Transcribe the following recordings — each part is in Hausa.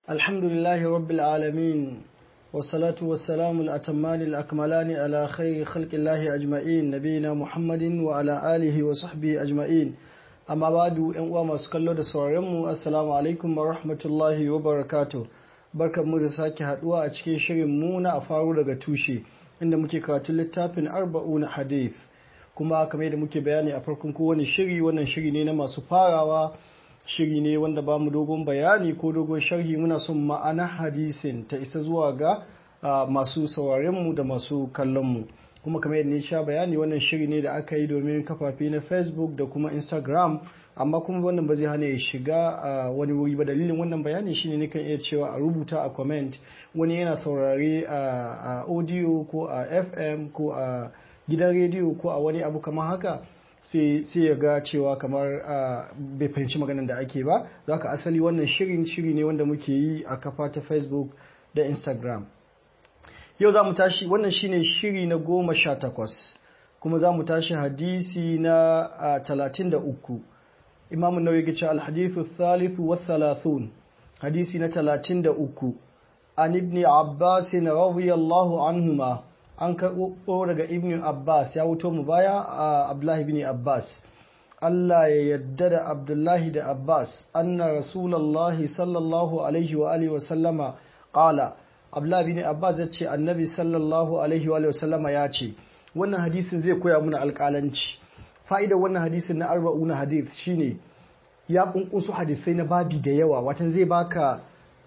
الحمد لله رب العالمين والصلاة والسلام الأتمان الأكملان على خير خلق الله أجمعين نبينا محمد وعلى آله وصحبه أجمعين أما بعد أن ما سكالو da sauraronmu assalamu alaikum wa rahmatullahi wa barakatuh barkan mu da sake haduwa a cikin shirin mu na a faru daga tushe inda muke karatu littafin arba'una hadith kuma kamar yadda muke bayani a farkon kowane shiri wannan shiri ne na masu farawa shiri ne wanda ba mu dogon bayani ko dogon sharhi muna son ma'ana hadisin ta isa zuwa ga masu sauraronmu da masu kallonmu kuma kamar yadda sha bayani wannan shiri ne da aka yi domin kafafe na facebook da kuma instagram amma kuma wannan ba zai hana ya shiga a wani wuri ba dalilin wannan bayani shine nikan iya cewa a rubuta a comment wani yana saurare a audio ko a fm ko a gidan rediyo ko a wani abu kamar haka sai ya ga cewa kamar bai fahimci maganin da ake ba za ka asali wannan shirin shiri ne wanda muke yi a kafa ta facebook da instagram yau za mu tashi wannan shine shiri na goma sha takwas kuma za mu tashi hadisi na talatin da uku imamun nauyi gice alhadithu thalithu wa thalathun hadisi na talatin da uku an ibni abbasin radiyallahu anhuma an karɓo daga ibn abbas ya wuto mu baya a abdullahi bin abbas Allah ya yadda da abdullahi da abbas anna rasulallahi sallallahu alaihi wa alihi wa sallama qala abdullahi bin abbas ya ce annabi sallallahu alaihi wa sallama ya ce wannan hadisin zai koya muna alƙalanci fa'idar wannan hadisin na arba'una hadith shine ya kunkusu hadisai na babi da yawa watan zai baka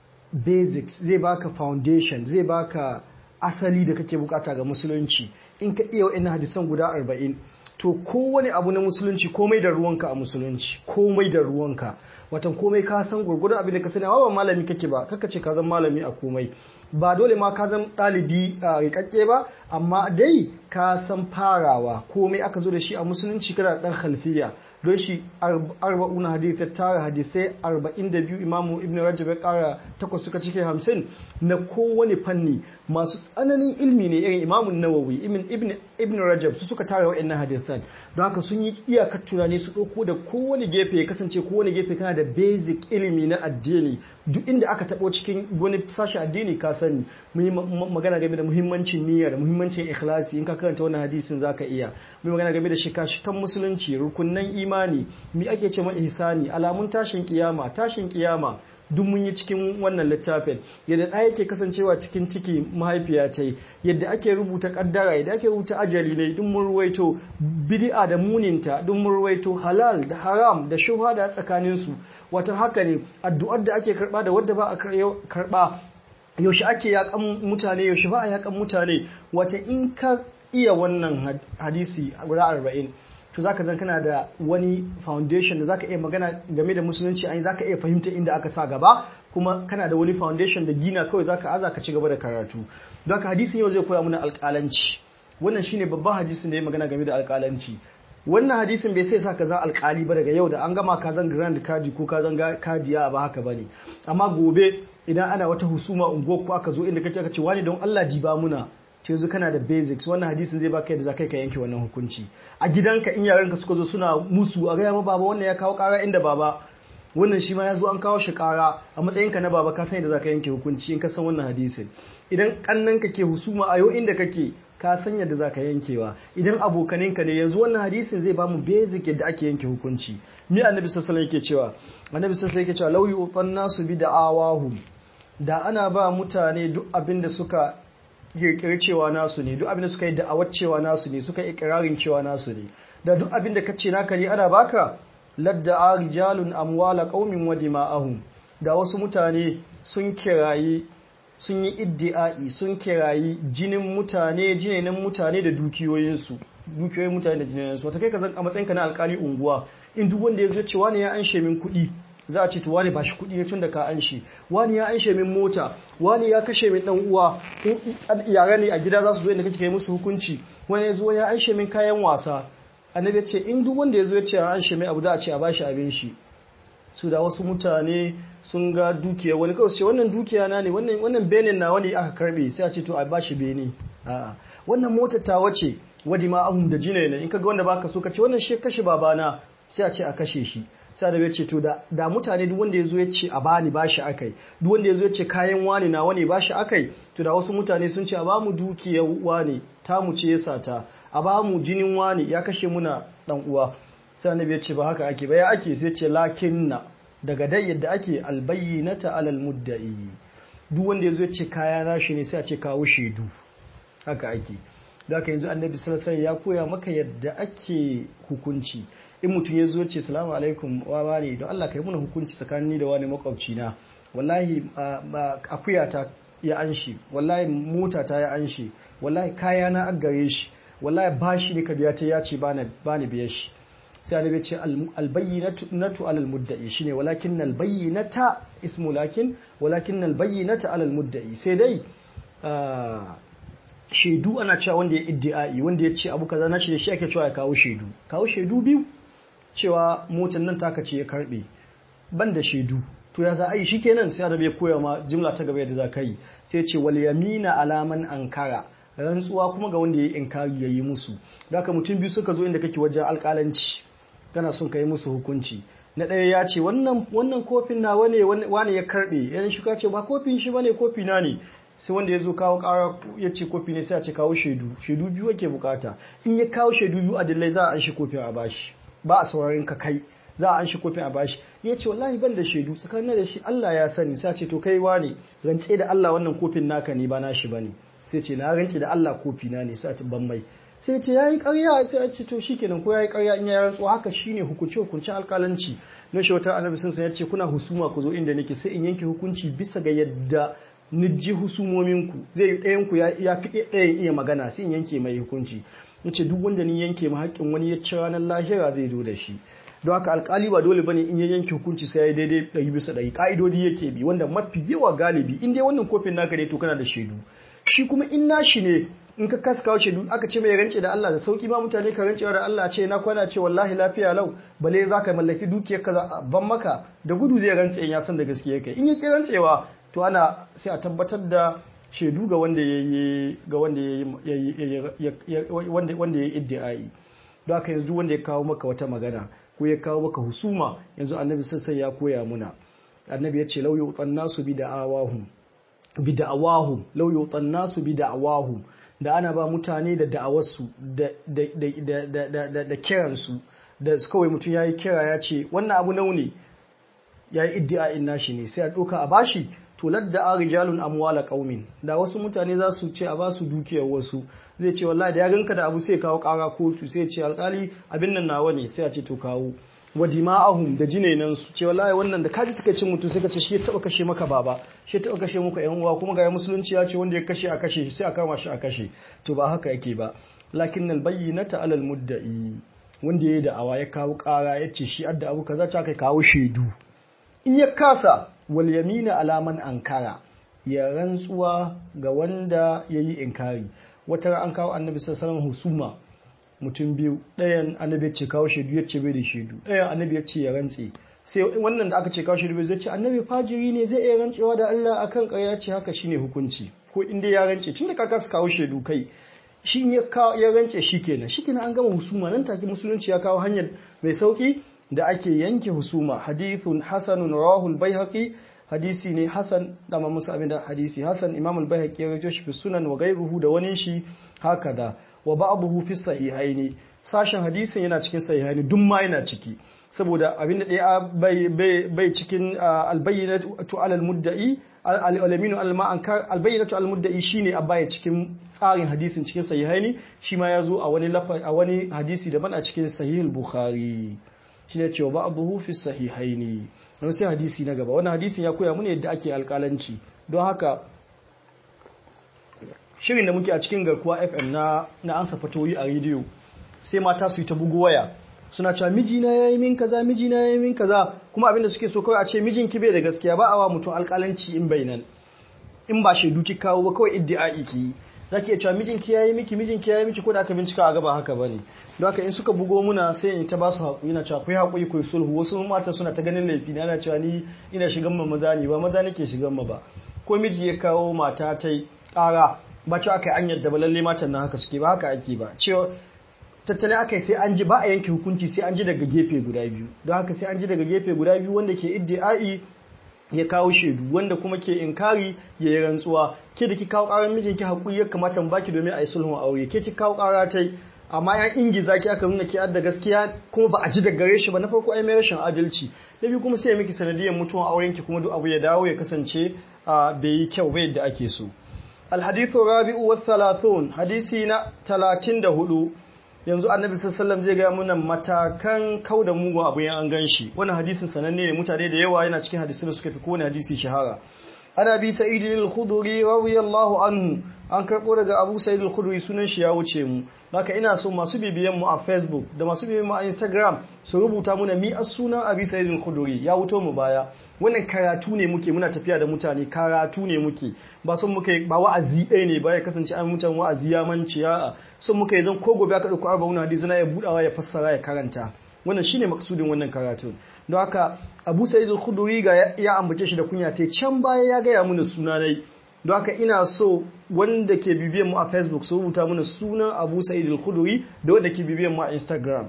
basics zai baka foundation zai baka asali da kake bukata ga musulunci in ka iya wa'in hadisan guda arba'in to kowane abu na musulunci komai da ruwanka a musulunci komai da ruwanka watan komai ka san gurgurdan abin da ka sani ba malami kake ba kaka ce ka zan malami a komai ba dole ma ka zan ɗalibi a rikakke ba amma dai ka san farawa komai aka zo da shi a musulunci kana dan khalfiya don shi arba'una hadith ya tara hadisai arba'in da biyu imamu ibn rajab ya kara takwas suka cike hamsin na kowane fanni masu tsananin ilmi ne irin imamun nawawi ibn rajab su suka tara wa'annan hadisan don haka sun yi iyakar tunani su ɗauko da kowane gefe ya kasance kowane gefe kana da basic ilimi na addini duk inda aka taɓo cikin wani sashi addini ka sani mun yi magana game da muhimmancin niyya da muhimmancin ikhlasi in ka karanta wannan hadisin zaka iya mun magana game da shika-shikan musulunci rukunnan imani mi ake ce ma ihsani alamun tashin kiyama tashin kiyama duk mun yi cikin wannan littafin yadda ɗaya yake kasancewa cikin ciki mahaifiya ta yadda ake rubuta kaddara yadda ake rubuta ajali ne duk mun ruwaito bid'a da muninta duk mun ruwaito halal da haram da shubha da tsakanin su wata haka ne addu'ar da ake karba da wadda ba a karba yaushe ake yakan mutane yaushe ba a yakan mutane wata in ka iya wannan hadisi guda arba'in to zaka zan kana da wani foundation da zaka iya magana game da musulunci an zaka iya fahimta inda aka sa gaba kuma kana da wani foundation da gina kawai zaka aza ka ci gaba da karatu don haka hadisin yau zai koya mana alƙalanci wannan shine babban hadisin da ya magana game da alƙalanci wannan hadisin bai sai sa ka zan alƙali ba daga yau da an gama ka zan grand kaji ko ka zan kajiya ba haka bane amma gobe idan ana wata husuma unguwar ko aka zo inda kake aka ce wani don Allah diba muna to yanzu kana da basics wannan hadisin zai baka yadda zakai ka yanke wannan hukunci a gidanka in yaranka suka zo suna musu a gaya ma baba wannan ya kawo kara inda baba wannan shi ma ya zo an kawo shi kara a matsayinka na baba ka san yadda zaka yanke hukunci in ka san wannan hadisin idan kannanka ke husuma a yau inda kake ka san yadda zaka yankewa idan abokaninka ne yanzu wannan hadisin zai bamu basic yadda ake yanke hukunci mi annabi sallallahu alaihi yake cewa annabi sallallahu alaihi yake cewa law yu'tan nasu bi da'awahum da ana ba mutane duk abin da suka kirkiri cewa nasu ne duk abin da suka yi da'awar cewa nasu ne suka yi ikirarin cewa nasu ne da duk abin da kace naka ne ana baka ladda rijalun amwala qaumin wa dima'ahum da wasu mutane sun kirayi sun yi iddi'ai sun kirayi jinin mutane jinin mutane da dukiyoyinsu dukiyoyin mutane da jinin wata kai ka zan a matsayinka na alkali unguwa in duk wanda ya zo cewa ne ya anshe min kuɗi za a ce to wani ba shi kuɗi tun da ka anshe wani ya anshe min mota wani ya kashe min dan uwa in yara ne a gida za su zo inda kake kai musu hukunci wani ya zo ya anshe min kayan wasa annabi ya ce in duk wanda ya zo ya ce an anshe min abu za a ce a bashi abin shi su da wasu mutane sun ga dukiya wani kawai ce wannan dukiya na ne wannan benin na wani aka karbe sai a ce to a bashi beni a'a wannan motar ta wace wadi ma ahun da jine ne in ka ga wanda baka so ka ce wannan shi kashe babana sai a ce a kashe shi sai annabi ya ce to da da mutane duk wanda yazo ya ce a bani bashi akai duk wanda yazo ya ce kayan wani na wani bashi akai to da wasu mutane sun ce a ba mu dukiyar wani ta mu ce yasa ta a ba mu jinin wani ya kashe muna dan uwa sai annabi ya ce ba haka ake ba ya ake sai ce lakinna daga dai yadda ake albayyinata alal mudda'i duk wanda yazo ya ce kaya nashi ne sai a ce kawo shaidu haka ake da haka yanzu annabi sallallahu ya koya maka yadda ake hukunci in mutum ya zo ce salamu alaikum wa bani don Allah kai muna hukunci tsakanin da wani makwabci na wallahi akuya ta ya anshi wallahi mota ta ya anshi wallahi kaya na aggare shi wallahi bashi ne ka biya ta ya ce bani biya shi sai annabi ce albayyinatu alal mudda'i shine walakin albayyinata ismu lakin walakin albayyinata alal mudda'i sai dai shaidu ana cewa wanda ya iddi'ai wanda ya ce abu kaza na shi da shi ake cewa ya kawo shaidu kawo shaidu biyu cewa motar nan taka ce ya karbe ban da shaidu to ya za a yi shi kenan sai arabe ya koya ma jimla ta gaba yadda za ka yi sai ce wal yamina alaman ankara rantsuwa kuma ga wanda ya yi inkari ya yi musu da haka mutum biyu suka zo inda kake wajen alƙalanci kana son ka yi musu hukunci na ɗaya ya ce wannan kofin na wane wane ya karɓe yan shuka ce ba kofin shi bane kofi na ne sai wanda ya zo kawo ƙara ya ce kofi ne sai a ce kawo shaidu shaidu biyu ake bukata in ya kawo shaidu biyu a dillai za a an shi kofin a bashi ba a saurarin ka kai za a an shi kofin a bashi ya ce wallahi ban da shaidu tsakanin da shi Allah ya sani sai a ce to kai wane rance da Allah wannan kofin naka ne ba nashi bane sai ce na rance da Allah kofi na ne sai a ce ban mai sai ce yayi ƙarya sai a ce to shikenan ko yayi ƙarya in ya rantsu haka shine hukunci hukuncin alƙalanci na shi wata annabi sun san ya ce kuna husuma ku zo inda nake sai in yanke hukunci bisa ga yadda nijji husumominku zai yi ɗayan ku ya fi ɗayan iya magana sai in yanke mai hukunci nace duk wanda ni yanke ma haƙƙin wani ya ci ranar lahira zai zo da shi don haka alƙali ba dole bane in ya yanke hukunci sai ya daidai ɗari bisa ɗari ƙa'idodi yake bi wanda mafi yawa galibi in dai wannan kofin naka ne to kana da shaidu shi kuma in nashi ne in ka kasa kawo shaidu aka ce mai rance da Allah da sauki ma mutane ka rancewa da Allah ce na kwana ce wallahi lafiya lau bale za ka mallaki dukiyar ka ban maka da gudu zai rantse in ya san da gaskiya kai in ya ki rantsewa to ana sai a tabbatar da shaidu ga wanda ya yi ga wanda ya wanda wanda ya iddiai don haka yanzu wanda ya kawo maka wata magana ko ya kawo maka husuma yanzu annabi sai ya koya muna annabi ya ce lau yutan nasu bi da'awahum bi da'awahum lau yutan nasu bi da'awahum da ana ba mutane da da'awarsu da kiransu da kawai mutum ya yi kira ya ce wannan abu nauni ya yi iddi'a'in nashi ne sai a ɗauka a bashi to ladda a rijalun amwala qaumin da wasu mutane za su ce a ba su dukiyar wasu zai ce wallahi da ya ganka da abu sai kawo kara kotu sai ce alkali abin nan nawa ne sai a ce to kawo wa dima'ahum da jinainan su ce wallahi wannan da kaji cikakken mutum sai ka ce shi ya taba kashe maka baba shi ya taba kashe muka yan uwa kuma ga musulunci ya ce wanda ya kashe a kashe sai a kama shi a kashe to ba haka yake ba lakin al bayyinata alal mudda'i wanda yayi da awa ya kawo kara ya ce shi adda abu kaza ta kai kawo shaidu in ya kasa wal yamina alaman ankara ya rantsuwa ga wanda yayi inkari wata an kawo annabi sallallahu alaihi husuma mutum biyu ɗayan annabi ya ce kawo shaidu ya ce bai da shaidu ɗayan annabi ya ce ya rantse sai wannan da aka ce kawo shaidu bai zai ce annabi fajiri ne zai iya rantsewa da Allah akan ƙarya ce haka shine hukunci ko inda ya rance tun da ka kasa kawo shaidu kai shi ya ya rance shikenan shikenan an gama husuma nan take musulunci ya kawo hanyar mai sauki da ake yanke husuma hadithun hasanun rawahul baihaqi hadisi ne hasan da ma musu abinda hadisi hasan imam al-baihaqi ya rawaito shi fi sunan wa ghayruhu da wani shi haka da wa ba'dahu fi sahihaini sashen hadisin yana cikin sahihaini duk ma yana ciki saboda abinda daya bai bai cikin albayyinatu alal mudda'i al-alaminu al-ma'ankar albayyinatu al-mudda'i shine a baya cikin tsarin hadisin cikin sahihaini shi ma yazo a wani a wani hadisi daban a cikin sahihul bukhari shine cewa ba'dahu fi sahihaini wani sai hadisi na gaba wannan hadisin ya koya mana yadda ake alƙalanci don haka shirin da muke a cikin garkuwa fm na na ansa fatoyi a rediyo sai mata su yi ta bugu waya suna cewa mijina ya yi min kaza mijina ya yi min kaza kuma abinda suke so kawai a ce mijinki bai da gaskiya ba a wa mutum alƙalanci in bai nan in ba shaidu ki kawo ba kawai iddi'a'i ki za ki iya cewa mijinki ya yi miki mijinki ya yi miki ko da aka bincika a gaba haka bane don haka in suka bugo muna sai in ta ba su haƙuri na cewa ku yi haƙuri ku yi sulhu wasu mata suna ta ganin laifi na cewa ni ina shigan ma maza ne ba maza nake shigan ma ba ko miji ya kawo mata ta ƙara ba cewa aka yi an yadda ba lalle matan nan haka suke ba haka ake ba cewa tattalin aka sai an ji ba a yanke hukunci sai an ji daga gefe guda biyu don haka sai an ji daga gefe guda biyu wanda ke iddi'ai ya kawo shaidu wanda kuma ke inkari ya yi rantsuwa ke da ki kawo karar mijinki hakuri ya kamata baki domin a yi sulhun aure ke ki kawo kara tai amma ya ingiza ki aka nuna ki adda gaskiya kuma ba a ji daga gare shi ba na farko ai mai rashin adalci na biyu kuma sai ya miki sanadiyar mutuwan auren ki kuma duk abu ya dawo ya kasance bai yi kyau ba yadda ake so الحديث الرابع والثلاثون حديثنا 34 yanzu annabi sallallahu zai ga muna matakan kauda mugun abu yan an ganshi wannan hadisin sananne ne mutane da yawa yana cikin hadisin da suka fi kowane hadisi shahara ana bi sa'id al-khudri radiyallahu anhu an karbo daga abu sa'id al-khudri sunan shi ya wuce mu haka ina so masu bibiyan mu a facebook da masu bibiyan mu a instagram su rubuta muna mi as sunan abi sa'id al-khudri ya wuto mu baya wannan karatu ne muke muna tafiya da mutane karatu ne muke ba son muka ba wa'azi ɗaya ne ba ya kasance an mutan wa'azi ya manci ya son muka yi zan ko gobe aka ɗauko arba'un hadisi na ya budawa ya fassara ya karanta wannan shine maksudin wannan karatu don haka Abu Sa'id al-Khudri ga ya ambace shi da kunya ta can baya ya gaya mana sunanai don haka ina so wanda ke bibiyan mu a Facebook su rubuta mana sunan Abu Sa'id al-Khudri da wanda ke bibiyan mu a Instagram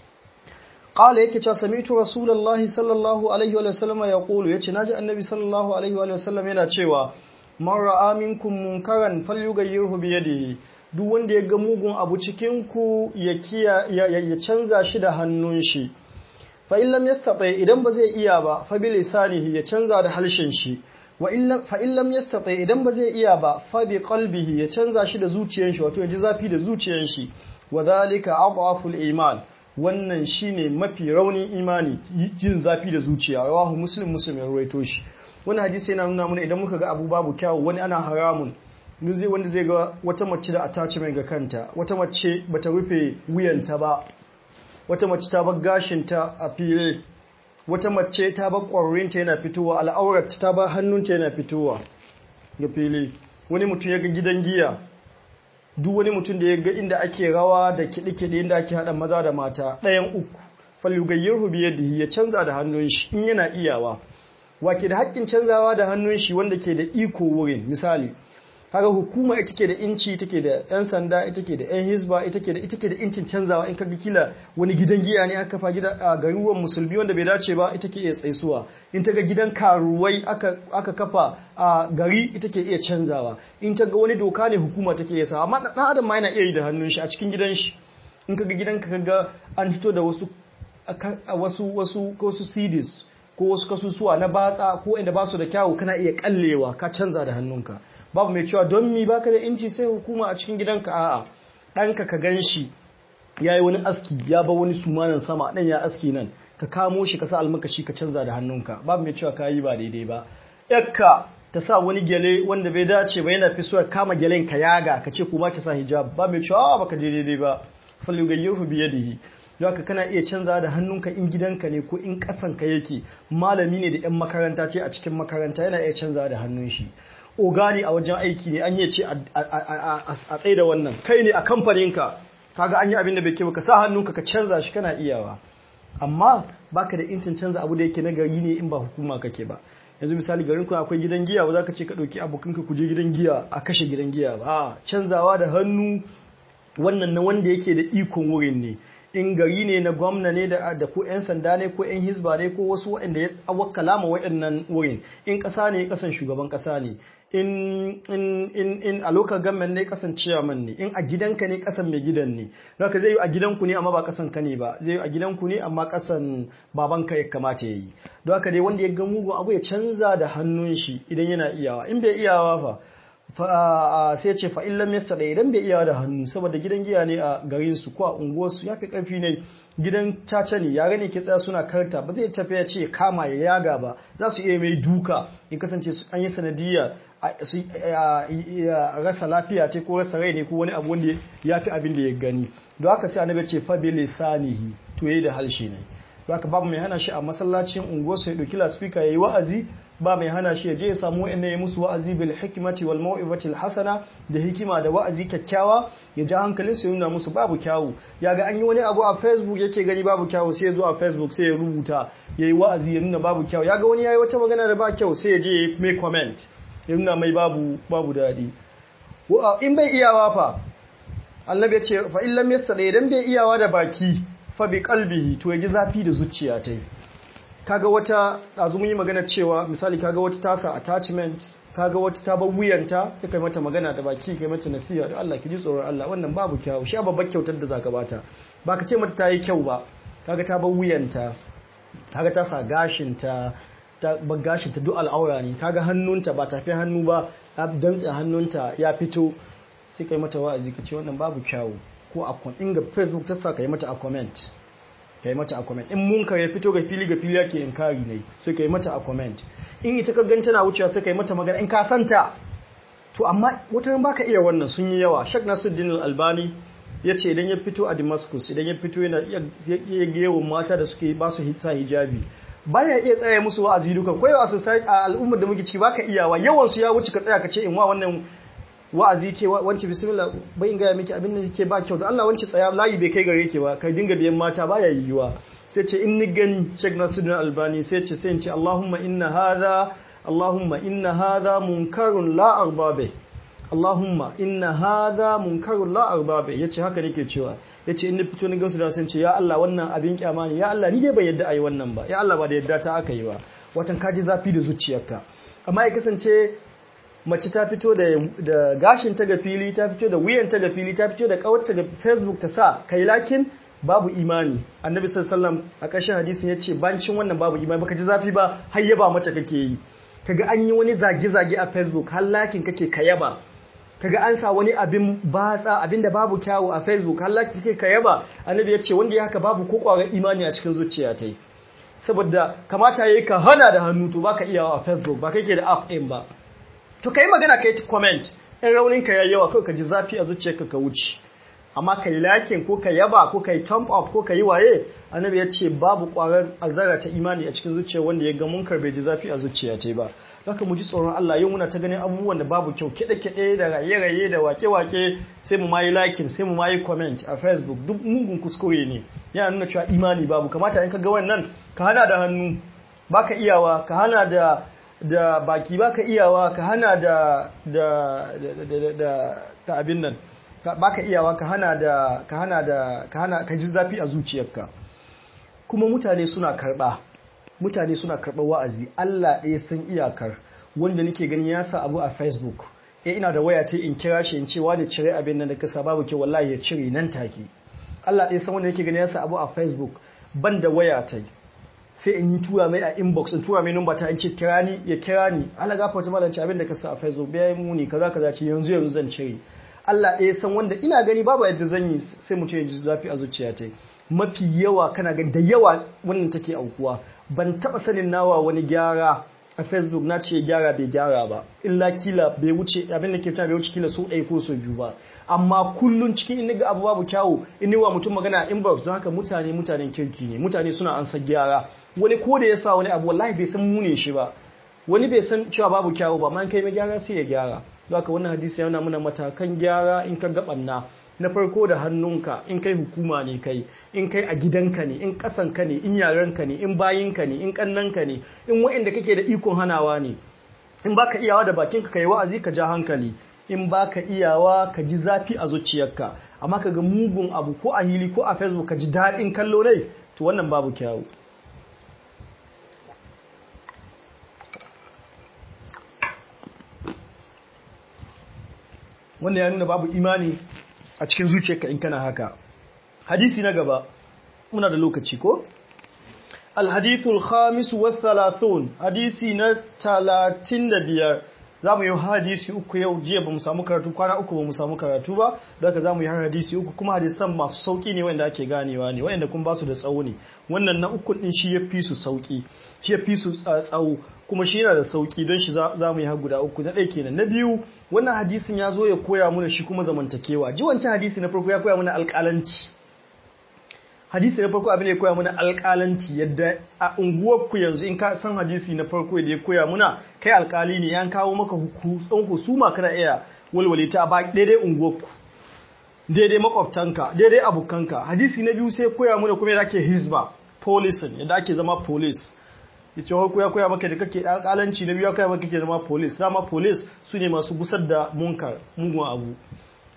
qala yake cewa sami'tu rasulullahi sallallahu alaihi wa sallam yaqulu yace naji annabi sallallahu alaihi wa sallam yana cewa man ra'a minkum munkaran falyughayyirhu bi yadihi duk wanda ya ga mugun abu cikin ku ya kiya ya canza shi da hannun shi fa illam yastati idan ba zai iya ba fa bi lisanihi ya canza da halshen shi wa illam fa illam yastati idan ba zai iya ba fa bi qalbihi ya canza shi da zuciyar shi wato ya ji zafi da zuciyar shi wa dhalika adhaful iman wannan shine mafi raunin imani jin zafi da zuciya rawahu muslim muslim ya ruwaito shi wani hadisi yana nuna mana idan muka ga abu babu kyawu wani ana haramun zai wanda zai ga wata mace da attachment ga kanta wata mace bata rufe wuyanta ba wata mace ta bar gashinta a fili wata mace ta bar ƙwarorinta yana fitowa al'aurat ta bar hannunta yana fitowa ga fili wani mutum ya ga gidan giya duk wani mutum da ya ga inda ake rawa da kiɗe-kiɗe inda ake haɗa maza da mata ɗayan uku falugayyar biyadihi ya canza da hannun shi in yana iyawa wake da haƙƙin canzawa da hannun shi wanda ke da iko wurin misali kaga hukuma ita ke da inci take da yan sanda ita ke da yan hisba ita ke da ita ke da incin canzawa in kaga kila wani gidan giya ne aka kafa gida a garuruwan musulmi wanda bai dace ba ita ke iya tsaisuwa in ta ga gidan karuwai aka aka kafa a gari ita ke iya canzawa in ta ga wani doka ne hukuma take iya sa amma dan adam ma yana iya yi da hannun shi a cikin gidan shi in kaga gidan ka kaga an fito da wasu wasu wasu wasu CDs ko wasu kasusuwa na batsa ko inda ba su da kyawu kana iya kallewa ka canza da hannunka babu mai cewa don mi baka da inci sai hukuma a cikin gidanka a'a ɗanka ka gan shi ya yi wani aski ya ba wani sumanan sama ɗan ya aski nan ka kamo shi ka sa almakashi ka canza da hannunka babu mai cewa ka yi ba daidai ba yakka ta sa wani gyale wanda bai dace ba yana fi so kama gyalen ka yaga ka ce kuma ki sa hijab ba mai cewa baka daidai ba falugayyarhu biyadihi don haka kana iya canza da hannunka in gidanka ne ko in ƙasanka yake malami ne da 'yan makaranta ce a cikin makaranta yana iya canza da hannun shi ogani a wajen aiki ne an yi ce a tsaye da wannan kai ne a kamfaninka kaga an yi abin da bai kyau ka sa hannunka ka canza shi kana iyawa amma baka da intin canza abu da yake na gari ne in ba hukuma kake ba yanzu misali garin ku akwai gidan giya ba za ka ce ka ɗauki abokanka ku je gidan giya a kashe gidan giya ba canzawa da hannu wannan na wanda yake da ikon wurin ne in gari ne na gwamna ne da da ko 'yan sanda ne ko 'yan hisba ne ko wasu waɗanda ya wakala ma waɗannan wurin in ƙasa ne ƙasan shugaban ƙasa ne in in in in a local government ne ƙasan chairman ne in a gidanka ne ƙasan mai gidan ne haka zai yi a gidanku ne amma ba ƙasan ka ne ba zai yi a gidanku ne amma ƙasan babanka ya kamata ya yi don haka dai wanda ya ga mugun abu ya canza da hannun shi idan yana iyawa in bai iyawa fa sai ce fa illam yastada idan bai iya da hannu saboda gidan giya ne a garin su ko a unguwar su yafi karfi ne gidan caca ne yare ne ke tsaya suna karta ba zai tafi ya ce kama ya yaga ba za su iya mai duka in kasance an yi sanadiyya rasa lafiya ce ko rasa rai ne ko wani abu wanda ya fi abin da ya gani don haka sai annabi ce fa bi lisanihi to yayi da halshe ne don haka babu mai hana shi a masallacin unguwar su ya dauki laspika yayi wa'azi ba mai hana shi ya je ya samu wa'anda ya musu wa'azi bil hikmati wal mau'izati hasana da hikima da wa'azi kyakkyawa ya ja hankalin su nuna musu babu kyawu ya ga an yi wani abu a Facebook yake gani babu kyawu sai ya zo a Facebook sai ya rubuta yayi wa'azi ya nuna babu kyawu ya ga wani yayi wata magana da ba kyau sai ya je ya mai comment ya nuna mai babu babu dadi in bai iyawa fa annabi ya ce fa illam yastadi idan bai iyawa da baki fa bi qalbihi to yaji zafi da zuciya ta kaga wata dazu mun yi magana cewa misali kaga wata tasa attachment kaga wata ta bar wuyanta sai kai mata magana da baki kai mata nasiha da Allah ki ji tsoron Allah wannan babu kyau shi babbar kyautar da zaka bata baka ce mata ta yi kyau ba kaga ta bar wuyanta kaga ta sa gashinta ta bar gashinta duk al'aura ne kaga hannunta ba tafi hannu ba dantse hannunta ya fito sai kai mata wa'azi ka ce wannan babu kyawu ko a inga facebook ta sa kai mata a comment kai mata a comment in munkar ya fito ga fili ga fili yake inkari ne sai kai mata a comment in ita ka gan tana wucewa sai kai mata magana in ka santa to amma wata ran baka iya wannan sun yi yawa Sheikh Nasiruddin Al-Albani yace idan ya fito a Damascus idan ya fito yana iya gewon mata da suke ba su sa hijabi baya iya tsaya musu wa'azi duka ko a society a al'ummar da muke ciki baka iyawa yawan su ya wuce ka tsaya ka ce in wa wannan wa'azi ke wance bismillah bai in gaya miki abin da ke ba kyau da Allah wance tsaya layi bai kai gare ke ba kai dinga biyan mata baya yiwuwa sai ce in ni gani Sheikh Nasiruddin Albani sai ce sai in ce Allahumma inna hadha Allahumma inna hadha munkarun la arbabe Allahumma inna hadha munkarun la arbabe yace haka nake cewa yace in ni fito ni gansu da sun ce ya Allah wannan abin kyama ne ya Allah ni dai bai yadda ayi wannan ba ya Allah ba da yadda ta aka yi ba watan kaji zafi da zuciyarka amma ya kasance mace ta fito da gashin ta ga fili ta fito da wuyan ta ga fili ta fito da kawarta ga facebook ta sa kai lakin babu imani annabi sallallahu a ƙarshen hadisin yace bancin wannan babu imani baka ji zafi ba har yaba mata kake yi kaga an yi wani zage-zage a facebook har lakin kake kayaba kaga an sa wani abin batsa abin da babu kyawu a facebook har lakin kake kayaba annabi yace wanda ya haka babu ko kwarar imani a cikin zuciya ta saboda kamata yayi ka hana da hannu to baka iyawa a facebook ba kake da app ɗin ba to kai magana kai comment in raunin ka yayi yawa kai ka ji zafi a zuciyarka ka wuce amma kai lakin ko ka yaba ko kai thumb up ko kai waye annabi ya ce babu kwarar azara ta imani a cikin zuciya wanda ya ga munkar bai ji zafi a zuciya ta ba haka mu ji tsoron Allah yau muna ta ganin abubuwan da babu kyau kiɗe-kiɗe da raye-raye da wake-wake sai mu mayi liking sai mu mayi comment a facebook duk mugun kuskure ne yana nuna cewa imani babu kamata in ka ga wannan ka hana da hannu baka iyawa ka hana da da baki baka iyawa ka hana da da da da da abin nan baka iyawa ka hana da ka hana da ka hana ka ji zafi a zuciyarka kuma mutane suna karba mutane suna karɓar wa'azi Allah ɗaya san iyakar wanda nake gani ya sa abu a Facebook eh ina da waya ta in kira shi in ce wani cire abin nan da kasa babu ke wallahi ya cire nan take Allah ɗaya san wanda nake gani ya sa abu a Facebook ban da waya ta sai in yi tura mai a inbox in tura mai number ta in ce kira ni ya kira ni Allah gafa ta malanci abin da ka sa a Facebook bai muni kaza kaza ce yanzu yanzu zan cire Allah ɗaya san wanda ina gani babu yadda zan yi sai mutum ya ji zafi a zuciya ta mafi yawa kana gani da yawa wannan take aukuwa ban taba sanin nawa wani gyara a facebook na ce gyara bai gyara ba illa kila bai wuce abin da ke fita bai wuce kila so ɗaya ko so biyu ba amma kullun cikin in ga abu babu kyawu in wa mutum magana a inbox don haka mutane mutanen kirki ne mutane suna ansa gyara wani ko da ya sa wani abu wallahi bai san mune shi ba wani bai san cewa babu kyawu ba man kai mai gyara sai ya gyara don haka wannan hadisi yana muna matakan gyara in ka gabanna na farko da hannunka in kai hukuma ne kai in kai a gidanka ne in kasanka ne in yarenka ne in bayinka ne in kannanka ne in wa'inda kake da ikon hanawa ne in baka iyawa da bakinka kai wa'azi ka ja hankali in baka iyawa ka ji zafi a zuciyarka amma ka ga mugun abu ko a hili ko a facebook ka ji daɗin kallo ne to wannan babu kyawu wannan ya nuna babu imani a cikin zuciyarka in kana haka hadisi na gaba muna da lokaci ko alhadithul khamis wa thalathun hadisi na 35 zamu yi hadisi uku yau jiya bamu samu karatu kwana uku bamu samu karatu ba don haka zamu yi har hadisi uku kuma hadisan masu sauki ne wanda ake ganewa ne wanda kuma basu da tsawo ne wannan na uku din shi yafi su sauki shi yafi su tsawo kuma shi yana da sauki don shi za mu yi har guda uku na ɗaya kenan na biyu wannan hadisin ya zo ya koya mana shi kuma zamantakewa ji wancan hadisi na farko ya koya mana alƙalanci hadisi na farko abin da ya koya mana alƙalanci yadda a unguwarku yanzu in ka san hadisi na farko da ya koya muna kai alƙali ne yan kawo maka husuma kana iya walwale ta ba daidai unguwarku daidai makwabtanka daidai abokanka hadisi na biyu sai koya muna kuma yadda ake hizba policing yadda ake zama police yace ko ya koya maka da kake alƙalanci na biyu ya koya maka kake zama police dama police su ne masu gusar da munkar mugun abu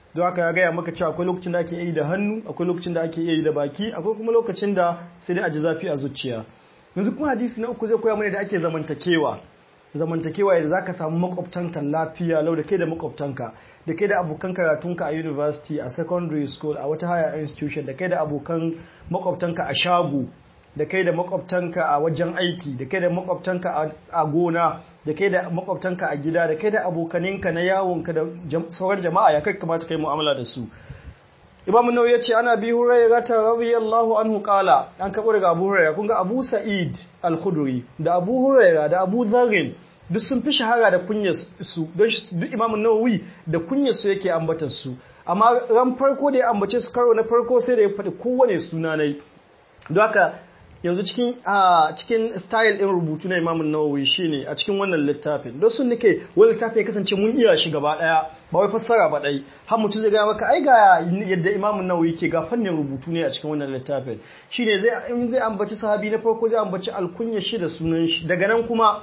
don haka ya gaya maka cewa akwai lokacin da ake yi da hannu akwai lokacin da ake yi da baki akwai kuma lokacin da sai dai a ji zafi a zuciya yanzu kuma hadisi na uku zai koya mana da ake zamantakewa zamantakewa yadda zaka samu makwabtanka lafiya lau da kai da makwabtanka da kai da abokan karatunka a university a secondary school a wata higher institution da kai da abokan makwabtanka a shago da kai da makwabtanka a wajen aiki da kai da makwabtanka a gona da kai da makwabtanka a gida da kai da abokaninka na yawonka da sauran jama'a ya kai kamata kai mu'amala da su Imam Nawawi yace ana bi Hurairah ta radiyallahu anhu qala an kabo daga Abu Hurairah kun ga Abu Sa'id Al-Khudri da Abu Hurairah da Abu Dharr duk sun fi shahara da kunyar su don duk Imam Nawawi da kunyar su yake ambatar su amma ran farko da ya ambace su karo na farko sai da ya faɗi kowane suna nai don haka yanzu cikin a cikin style din rubutu na Imam Nawawi shine a cikin wannan littafin don sun nake wani littafi ya kasance mun iya shi gaba daya ba wai fassara ba dai har mutum zai ga maka ai ga yadda Imam Nawawi ke ga fannin rubutu ne a cikin wannan littafin shine zai in zai ambaci sahabi na farko zai ambaci alkunya shi da sunan shi daga nan kuma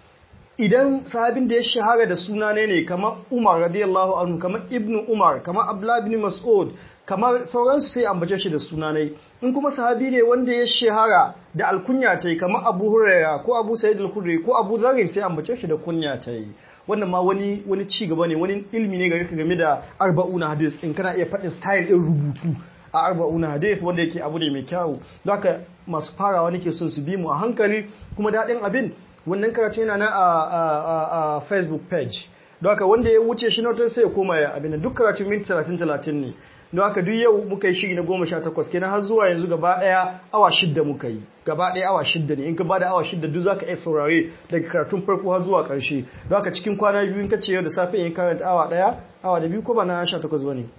idan sahabin da ya shahara da suna ne ne kamar Umar radiyallahu anhu kamar Ibn Umar kamar Abdullah ibn Mas'ud kamar sauransu sai ambace shi da sunanai in kuma sahabi ne wanda ya shahara da alkunya ta yi kamar abu huraira ko abu sa'id al-khudri ko abu zarin sai ambace shi da kunya ta yi wannan ma wani wani ci gaba ne wani ilmi ne gare ka game da arba'una hadis in kana iya faɗin style din rubutu a arba'una hadis wanda yake abu ne mai kyau don haka masu farawa nake son su bi mu a hankali kuma daɗin abin wannan karatu yana na a facebook page don haka wanda ya wuce shi na sai ya koma ya abin duk karatu minti 30-30 ne don haka duk yau muka yi shiri na goma sha takwas kenan har zuwa yanzu gaba ɗaya awa shidda muka yi gaba ɗaya awa shidda ne in ka ba da awa shidda duk za ka iya saurare daga karatun farko har zuwa ƙarshe don haka cikin kwana biyu in ka ce yau da safe in karanta awa ɗaya awa da biyu ko ba na sha takwas ba ne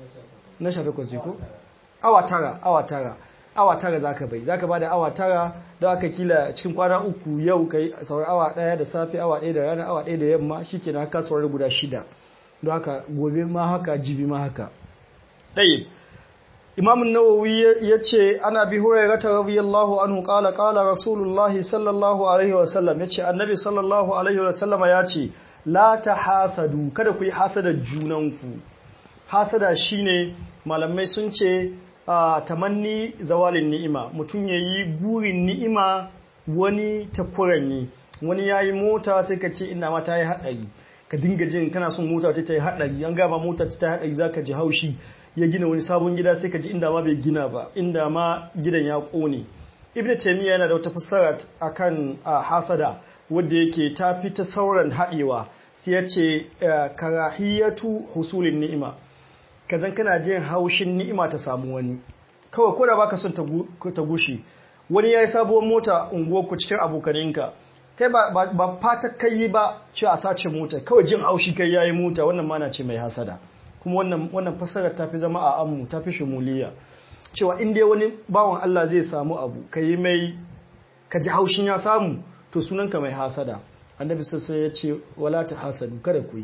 na sha takwas ne ko awa tara awa tara awa tara za ka bai za ka ba da awa tara don aka kila cikin kwana uku yau ka yi saurar awa ɗaya da safe awa ɗaya da rana awa ɗaya da yamma shi ke na haka saurar guda shida don haka gobe ma haka jibi ma haka ɗaya imamun nawawi ya ce ana bi hurairata radiyallahu anhu qala qala rasulullahi sallallahu alaihi wa sallam ya ce annabi sallallahu alaihi wa sallama ya ce la tahasadu kada ku yi hasada junanku hasada shine malamai sun ce tamanni zawalin ni'ima mutum yayi burin ni'ima wani takuranyi wani yayi mota sai ka ce ina ma ta yi haɗari ka dinga jin kana son mota ta yi haɗari an gaba mota ta yi haɗari zaka ji haushi ya gina wani sabon gida sai ka ji inda ma bai gina ba inda ma gidan ya kone ibnu taymiya yana da wata fassara akan hasada wanda yake ta fi ta sauran haɗewa sai ya ce karahiyatu husulin ni'ima kazan kana jin haushin ni'ima ta samu wani kawai ko da baka son ta gushe wani yayi sabuwar mota unguwar ku cikin abokaninka kai ba ba fata kai ba ce a sace mota kawai jin haushi kai yayi mota wannan ma na ce mai hasada kuma wannan wannan fassarar ta fi zama a ammu ta fi shimuliya cewa in dai wani bawan Allah zai samu abu ka yi mai ka ji haushin ya samu to sunanka mai hasada annabi sai ya ce wala ta hasadu kada ku yi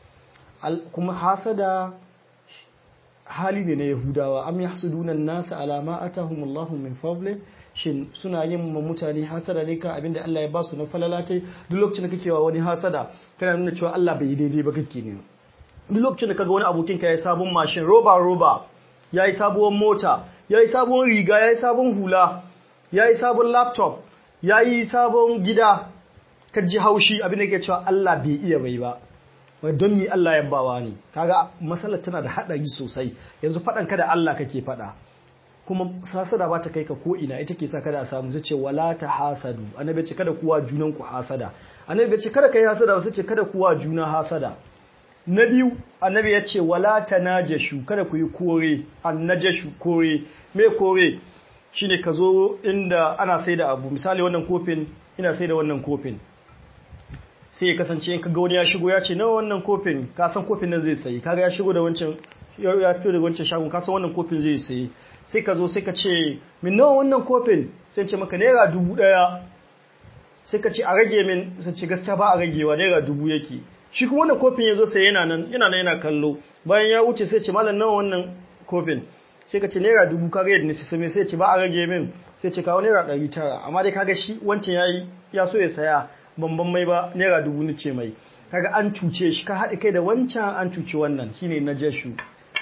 kuma hasada hali ne na yahudawa am yahsuduna an-nasa ala ma atahumullahu min fadli shin suna yin ma mutane hasada ne kan abinda Allah ya ba su na falalatai duk lokacin da kake wa wani hasada kana nuna cewa Allah bai yi daidai ba kake ne duk lokacin da kaga wani abokin ka ya sabon mashin roba roba ya yi sabuwar mota ya yi sabon riga ya yi sabon hula ya yi sabon laptop ya yi sabon gida ka ji haushi abin da ke cewa Allah bai iya bai ba wai don mi Allah ya bawa ne kaga matsalar tana da haɗari sosai yanzu faɗan ka da Allah kake faɗa kuma hasada ba ta kai ka ko ina ita ke sa kada a samu zai ce wala ta hasadu annabi ce kada kuwa junan ku hasada annabi ce kada kai hasada wasu ce kada kuwa juna hasada na biyu annabi ya ce wala tanajashu kada ku yi kore annajashu kore me kore shine ka zo inda ana sai da abu misali wannan kofin ina sai da wannan kofin sai ya kasance in kaga wani ya shigo ya ce nawa wannan kofin ka san kofin nan zai sayi kaga ya shigo da wancan ya fito da wancan shagon ka san wannan kofin zai sayi sai ka zo sai ka ce min nawa wannan kofin sai ce maka naira dubu daya sai ka ce a rage min sai ce gaskiya ba a ragewa naira dubu yake shi kuma wannan kofin ya zo sai yana nan yana nan yana kallo bayan ya wuce sai ce malam nawa wannan kofin sai ka ce naira dubu ka ga yadda sai sai ce ba a rage min sai ce kawo naira ɗari tara amma dai kaga shi wancan yayi ya so ya saya bamban mai ba naira dubu ni ce mai kaga an cuce shi ka haɗe kai da wancan an cuci wannan shine na jeshu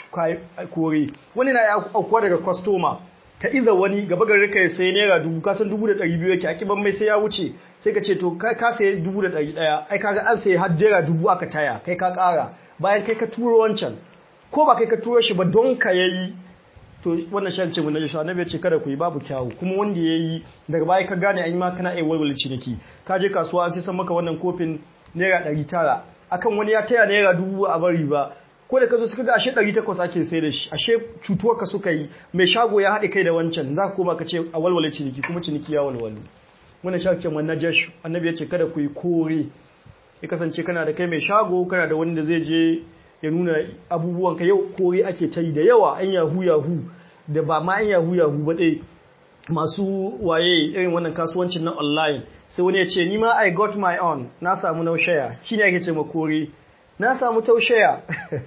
kore wani na aukuwa daga kwastoma ka iza wani gaba gari ka sai naira dubu kasan dubu da ɗari biyu yake a kiban mai sai ya wuce sai ka ce to ka sai dubu da ɗari ɗaya ai kaga an sai har naira dubu aka taya kai ka ƙara bayan kai ka turo wancan ko ba kai ka turo shi ba don ka yayi to wannan shan ce mun naji annabi ya ce kada ku yi babu kyawu kuma wanda yayi daga baya ka gane an yi ma kana ai walwala ciniki ka je kasuwa an sai san maka wannan kofin naira ɗari tara akan wani ya taya naira dubu a bari ba ko da ka zo suka ga ashe 800 ake sai da shi ashe cutuwar ka suka yi mai shago ya haɗe kai da wancan za ka koma ka ce a walwale ciniki kuma ciniki ya walwale wannan shago ce wannan jash annabi ya ce kada ku yi kore ya kasance kana da kai mai shago kana da wanda zai je ya nuna abubuwan ka yau kore ake ta yi da yawa an yahu yahu da ba ma an yahu yahu ba dai masu waye irin wannan kasuwancin na online sai wani ya ce ni ma I got my own na samu naushaya shine ake ce ma kore na samu taushaya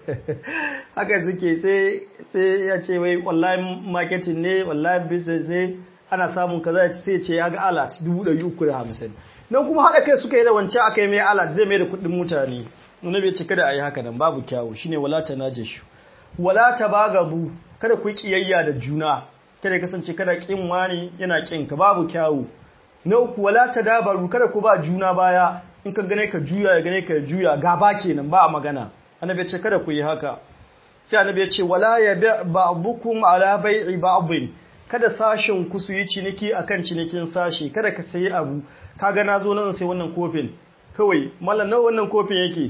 haka suke sai ya ce wai online marketing ne online business ne ana samun kaza sai ce ya ga alat 350 nan kuma haɗa kai suka yi da wancan aka yi mai alat zai mai da kuɗin mutane nuna bai cika da a yi haka nan babu kyawu shine wala ta najashu wala ta bagabu kada ku yi kiyayya da juna kada kasance kada kin wani yana kin ka babu kyawu na uku wala ta dabaru kada ku ba juna baya in ka gane ka juya ya gane ka juya gaba kenan ba a magana annabi ya ce kada ku yi haka sai annabi ya ce wala ya ba'dukum ala bai'i ba'dhin kada sashin ku su yi ciniki akan cinikin sashi kada ka sayi abu kaga nazo nan sai wannan kofin kawai mallan nawa wannan kofin yake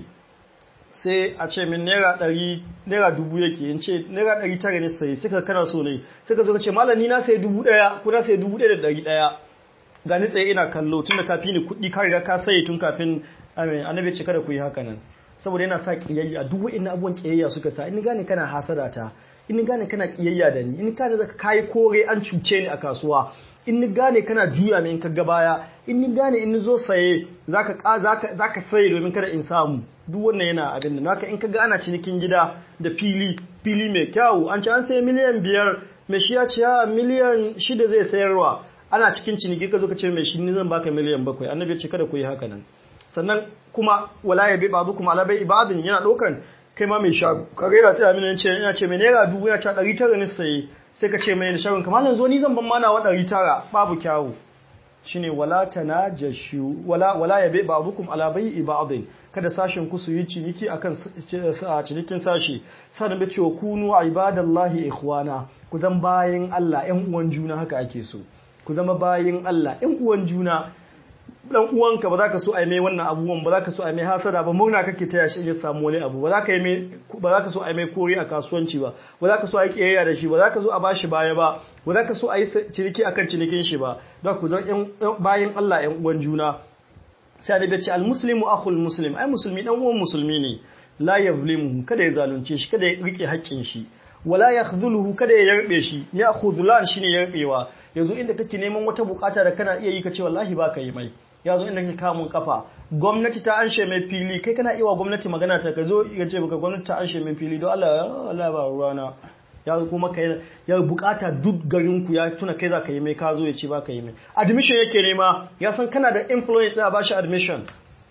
sai a ce min naira ɗari naira dubu yake in ce naira ɗari tara ne sai suka kana so ne suka zo ka ce mallan ni na sayi dubu ɗaya ko na sayi dubu ɗaya da ɗari ɗaya ga ni tsaye ina kallo tun da kafi ni kuɗi ka riga ka sayi tun kafin annabi ce kada ku yi haka nan saboda yana sa kiyayya duk wa'in abubuwan kiyayya suka sa in gane kana hasada ta in gane kana kiyayya da ni in gane zaka kai kore an cuce ni a kasuwa in ni gane kana juya min in ka ga baya in ni gane in ni zo saye zaka zaka zaka saye domin kada in samu duk wannan yana abin da haka in ka ga ana cinikin gida da fili fili mai kyau an ce an sayi miliyan biyar mai shi ya ce miliyan shida zai sayarwa ana cikin ciniki ka zo ka ce mai shi ni zan baka miliyan bakwai annabi ya ce kada ku yi haka nan sannan kuma wala ya bi babu kuma ala bai ibadin yana dokan kai ma mai shago ka ga yana tsaya mini yace yana ce mai naira dubu yana ta ɗari tara ne saye sai ka ce mai shagon kamar nan zo ni zan ban mana wa ɗari tara babu kyawu shine wala tanajashu wala wala ya bi babukum ala bai ibadin kada sashen ku su yi ciniki akan cinikin sashi sannan bai cewa kunu ibadallahi ikhwana ku zan bayin Allah ƴan uwan juna haka ake so ku zama bayin Allah ƴan uwan juna dan uwanka ba za ka so a yi mai wannan abubuwan ba za ka so a yi mai hasada ba murna kake taya shi ya samu wani abu ba za ka yi mai ba za ka so a yi mai kori a kasuwanci ba ba za ka so a yi kiyayya da shi ba za ka so a bashi baya ba ba za ka so a yi ciniki akan cinikin shi ba don ku zama bayin Allah ƴan uwan juna sai da bace al muslimu akhul muslim ai musulmi dan uwan musulmi ne la yazlimu kada ya zalunce shi kada ya rike haƙƙin shi wala yakhdhuluhu kada ya yarbe shi ya khudhulan shine yarbewa yanzu inda kake neman wata bukata da kana iya yi ka ce wallahi baka yi mai yazo inda kake kamun kafa gwamnati ta anshe mai fili kai kana iya wa gwamnati magana ta ka zo ya ce baka gwamnati ta anshe mai fili don Allah Allah ba ruwana ya kuma kai ya bukata duk garin ku ya tuna kai za ka yi mai ka zo ya ce baka yi mai admission yake nema ya san kana da influence da ba shi admission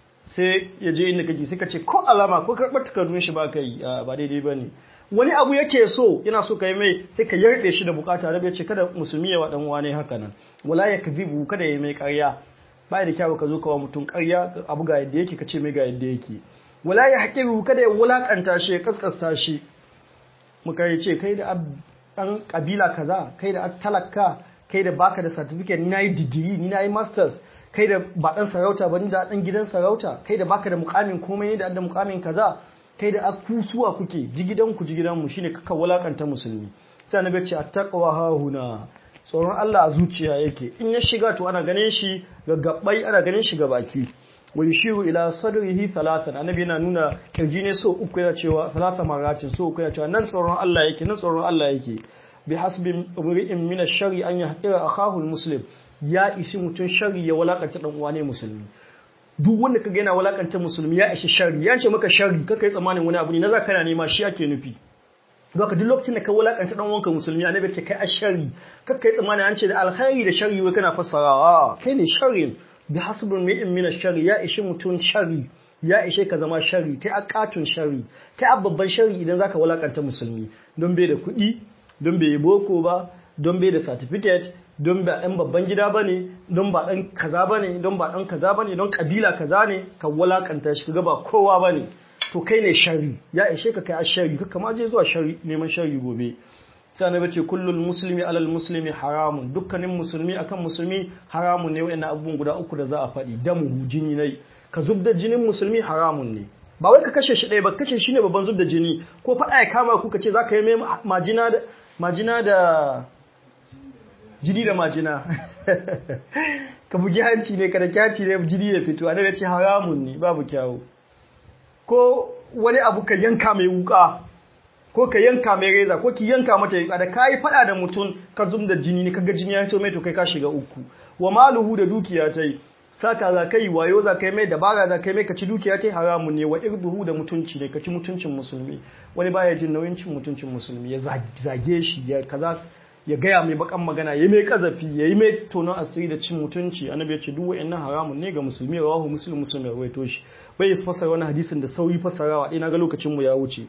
sai ya je inda kake sai ka ce ko alama ko karɓar takardun shi ba ka yi ba daidai ba ne wani abu yake so yana so ka yi mai sai ka yarda shi da bukata rabe ce kada musulmi ya waɗan wane haka nan wala ya kazibu kada ya mai ƙarya ba da kyawu ka zo kawo mutum ƙarya abu ga yadda yake ka ce mai ga yadda yake wala ya haƙiru kada ya wulaƙanta shi ya kaskasta shi muka yi ce kai da ɗan ƙabila kaza kai da talaka kai da baka da certificate ni na yi digiri ni na yi masters kai da ba ɗan sarauta ba ni da ɗan gidan sarauta kai da baka da mukamin komai ne da da mukamin kaza kai da akusuwa kuke jigidanku jigidanmu shine kaka walakanta musulmi sai annabi ce attaqwa hahuna tsoron Allah a zuciya yake in ya shiga to ana ganin shi ga gabbai ana ganin shi ga baki wa yushiru ila sadrihi thalathan annabi yana nuna kirji ne so uku yana cewa thalatha maratin so uku yana cewa nan tsoron Allah yake nan tsoron Allah yake bi hasbi umri'in min ash-shari an yahqira akahu al-muslim ya ishi mutun shari ya walakanta dan uwa ne musulmi duk wanda kaga yana walakanta musulmi ya ishi shari ya ce maka shari kaka yi tsammanin wani abu ne na za kana nema shi ake nufi Doka duk lokacin da ka walakanta dan wanka musulmi annabi ce kai ashari kaka yi tsammanin an ce da alkhairi da shari wai kana fassarawa kai ne sharrin bi hasbun mi'in min ash-shari ya ishi mutun shari ya ishe ka zama shari kai a katun shari kai a babban shari idan zaka walakanta musulmi don bai da kuɗi don bai yi boko ba don bai da certificate don ba ɗan babban gida ba ne don ba ɗan kaza ba ne don ba ɗan kaza ba ne don ƙabila kaza ne ka walakanta shi ka ba kowa ba ne to kai ne shari ya ishe ka kai a shari ka kama je zuwa shari neman shari gobe sai annabi ce kullul muslimi alal muslimi haramun dukkanin musulmi akan musulmi haramun ne wayannan abubuwan guda uku da za a faɗi damu jini ne ka zubda jinin musulmi haramun ne ba wai ka kashe shi ɗaya ba kashe shi ne babban zubda jini ko faɗa ya kama ku ka ce za ka yi mai majina da majina da jini da majina ka bugi hanci ne ka da kyaci ne jini da fito annabi ce haramun ne babu kyawu ko wani abu ka yanka mai wuka ko ka yanka mai reza ko ki yanka mata yuka da kayi fada da mutum ka zum da jini ne kaga jini ya fito mai to kai ka shiga uku wa maluhu da dukiya ta yi sata za ka yi wayo za ka yi mai dabara za ka yi mai ka ci dukiya ta yi haramun ne wa irduhu da mutunci ne ka ci mutuncin musulmi wani baya jin nauyin cin mutuncin musulmi ya zage shi ya kaza ya gaya mai bakan magana ya mai kazafi ya yi mai tonon asiri da cin mutunci annabi ya ce duk wa'annan haramun ne ga musulmi rawahu muslim muslim ya rawaito shi bai yi fasara wani hadisin da sauri fasarawa ɗaya na ga lokacin mu ya wuce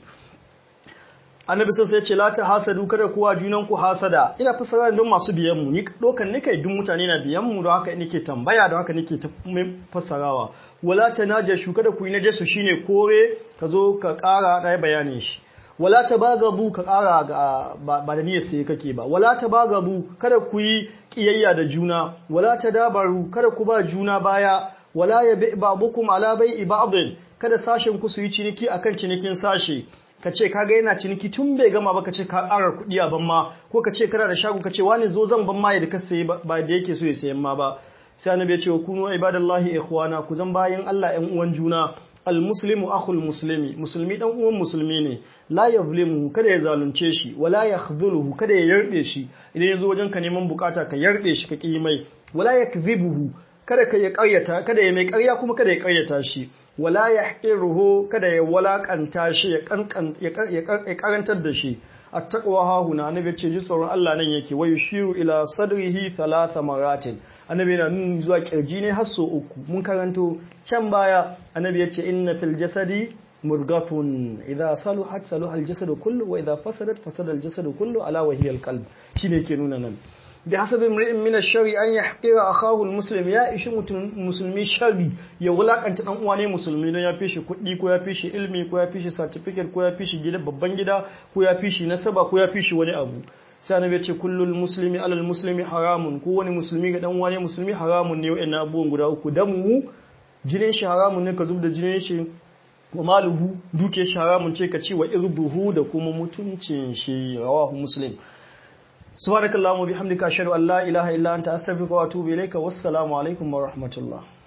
annabi sai ya ce la ta hasadu kada kuwa junan ku hasada ina fasara don masu biyan mu ni dokan ne kai duk mutane na biyan mu don haka nake tambaya don haka nake fasarawa wala ta najashu kada ku yi najasu shine kore ka zo ka ƙara ɗaya bayanin shi wala ta bagabu ka ƙara ga ba da niyyar sai kake ba wala ta bagabu kada ku yi kiyayya da juna wala ta dabaru kada ku ba juna baya wala ya bi ba'dukum ala bai'i ba'din kada sashen ku su yi ciniki akan cinikin sashe ka ce kaga yana ciniki tun bai gama ba ka ce ka ƙara kuɗi a ban ma ko ka ce kana da shago ka ce wani zo zan ban ma da ka sayi ba da yake so ya sayan ma ba sai annabi ya ce wa kunu ibadallahi ikhwana ku zan bayan Allah ƴan uwan juna almuslimu akhul muslimi musulmi dan uwan musulmi ne la yazlimu kada ya zalunce shi wala yakhdhuluhu kada ya yarde shi idan yazo wajen ka neman bukata ka yarde shi ka ki mai wala yakdhibuhu kada ka ya ƙaryata kada ya mai ƙarya kuma kada ya ƙaryata shi wala yahqiruhu kada ya walakanta shi ya kankan ya karantar da shi attaqwa hahuna annabi ce ji tsoron Allah nan yake wayu shiru ila sadrihi thalatha maratin annabi na nuni zuwa kirji ne har so uku mun karanto can baya annabi ya ce inna fil jasadi murgatun idza saluhat saluha al jasadu kullu wa idza fasadat fasada al jasadu kullu ala wa hiya al qalb shine ke nuna nan bi hasabi imri'in min ash-shari an yahqira akahu al-muslim ya ishi musulmi shari ya wulakanta dan uwa ne musulmi dan ya fi shi kuɗi ko ya fi shi ilmi ko ya fi shi certificate ko ya fi shi gida babban gida ko ya fi shi nasaba ko ya fi shi wani abu sai annabi ya ce kullul muslimi alal muslimi haramun ko wani musulmi ga dan uwa ne musulmi haramun ne wa'annan abubuwan guda uku damu jinin shi haramun ne ka zubda jinin shi wa maluhu duke shi haramun ce ka ci wa irduhu da kuma mutuncin shi rawahu muslim subhanakallahumma bihamdika ashhadu an la ilaha illa anta astaghfiruka wa atubu ilayka wassalamu alaikum wa rahmatullah